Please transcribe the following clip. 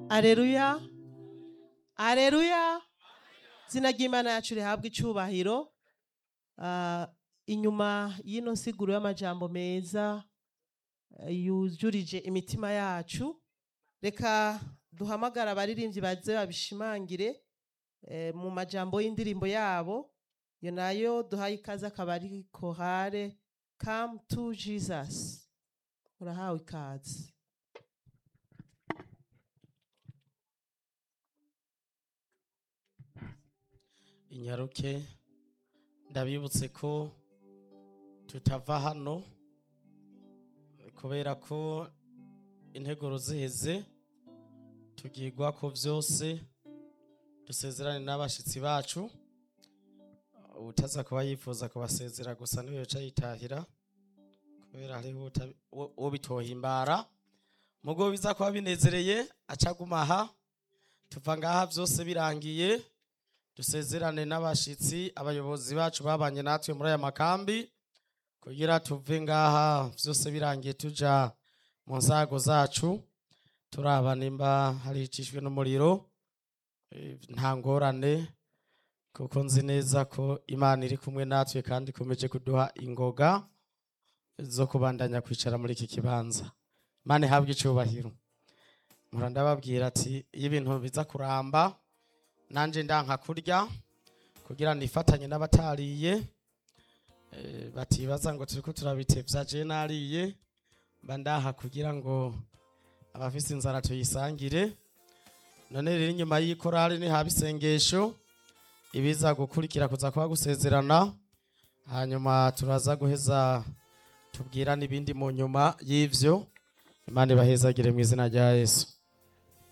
areruya areruya izina ry'imana yacu rihabwa icubahiro Ah, inyuma y'ino nsiguro y'amajambo meza eh, yujurije imitima yacu reka duhamagara abaririmbyi baze babishimangire eh, mu majambo y'indirimbo yabo iyo nayo duhaye ikaze akaba ari kohare come to jesus urahawe ikaze inyaruke ndabibutse ko tutava hano kubera ko integuro ziheze tugirwa ko byose dusezerane n'abashitsi bacu utaza kuba yifuza kubasezera gusa niwe yoca yitahira kubera hariho uta- uwo uwo bitohimbara mugo biza kuba binezereye acaguma aha tuva ngaha byose birangiye dusezerane n'abashitsi abayobozi bacu babanye natwe muri aya makambi kugira tuve ngaha byose birangiye tuja mu nzago zacu turaba nimba haricishwe n'umuriro Eh, nta ngorane kuko nzi neza ko imana iri kumwe natwe kandi ikomeje kuduha ingoga zo kubandanya kwicara muri iki kibanza imana ihabwe icubahiro mpora ndababwira ati iyo ibintu biza kuramba nanje ndanka kurya kugira nifatanye n'abatariye eh, batibaza ngo turiko turabitevya je nariye mba ndaha kugira ngo abafise inzara tuyisangire none rero inyuma y'ikorari ni haba isengesho ibiza gukurikira kuza kuba gusezerana hanyuma turaza guheza tubwira n'ibindi mu nyuma y'ivyo imana ibahezagire mu izina rya yesu